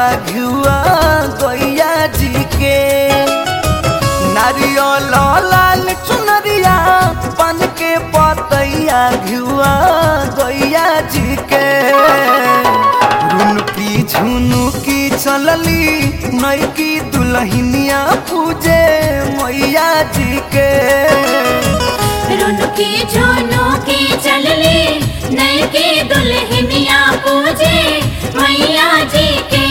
घिउआ गैया जी के नारियल लाल चुनरिया पान के पतैया घिउआ गैया जी के रुनकी झुनुकी चलली नैकी दुल्हनिया पूजे मैया जी के रुनुकी झुनुकी चलली नैके दुल्हनिया पूजे मैया जी के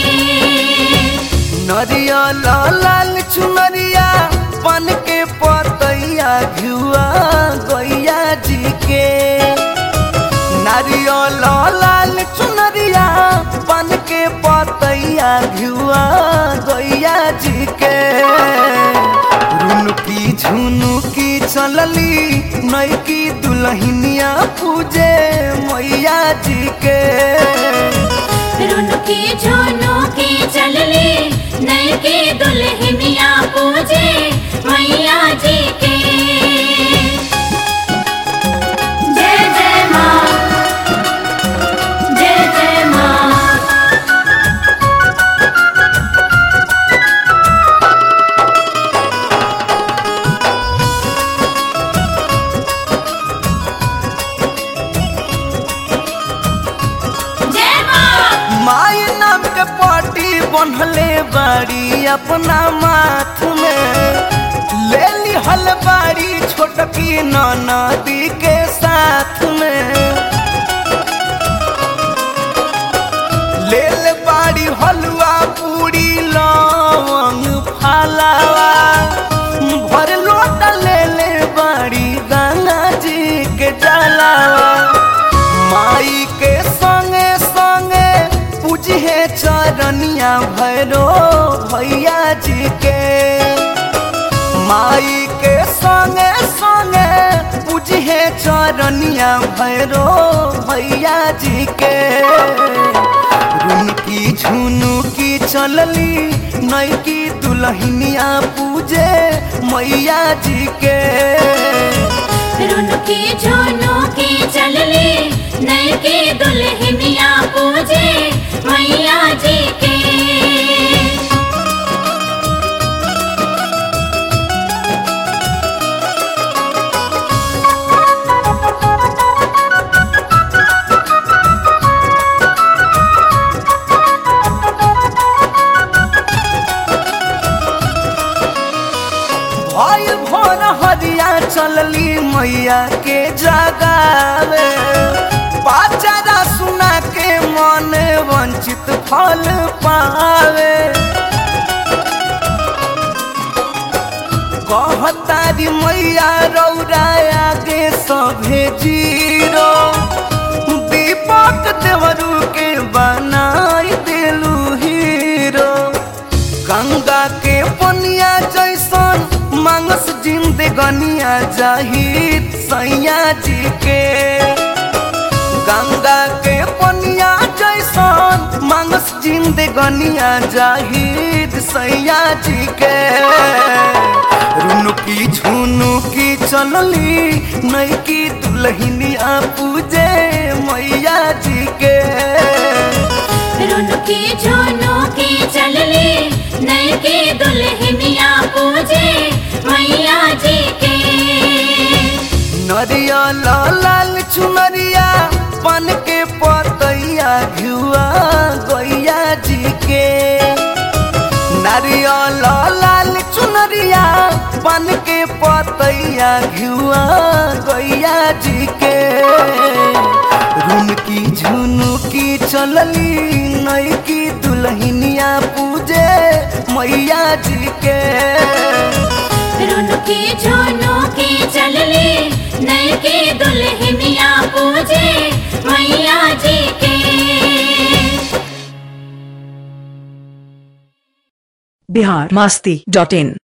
नरियल लाल चुनरिया पान के पतैया घिउआ गैया जी के नारियल लाल चुनरिया पान के पतैया घिउआ गैया जी के रुनुकी झुनुकी चलली नैकी दुल्हनिया पूजे मैया जी के रुनुकी झुनुकी चलली नैके दुल्हनिया पूजे मैया जी के जय जय माँ जय जय माँ जय माँ माई नाम के पाटी बनले बाड़ी अपना माथ में ले लिहल बाड़ी छोटकी नदी के साथ में ले ले बाड़ी हलवा पूरी लवंग फलावा भर लोटा ले ले बाड़ी गंगा जी के जलावा माई के संगे संगे पूजे चरनिया भैरो भैया जी के माई के संगे संगे पूजे चरनिया भैरो भैया जी के रुनकी झुनुकी चलली नैकी दुल्हनिया पूजे मैया जी के रुनुकी झुनुकी चलली नैके दुल्हनिया पूजे मैया जी के भइल भोर हरिया चलली मैया के जगावे पाचारा सुना के मन वंचित फल पावे कहतारी मैया रौरा आगे सभे जीरो दीपक देवरू के बनाई देलू हीरो गंगा के पनिया जैसन मांगस जिंदगनिया जाहिद सैया जी के गंगा के पनिया जैसन मांगस जिंदगनिया जाहिद सैया जी के रुनुकी झुनुकी चलली नैकी दुल्हनिया पूजे मैया जी के रुनुकी झुनुकी चलली नैके दुल्हनिया पूजे मैया जी के नरियल लाल चुनरिया पान के पतैया घिउआ गैया जी के नारियल लाल चुनरिया पान के पतैया घिउआ गैया जी के रुनकी झुनुकी चलली नैकी दुल्हनिया पूजे मैया जी के रुनुकी झुनुकी चलली नैके दुल्हनिया पूजे मैया जी के बिहार मस्ती डॉट इन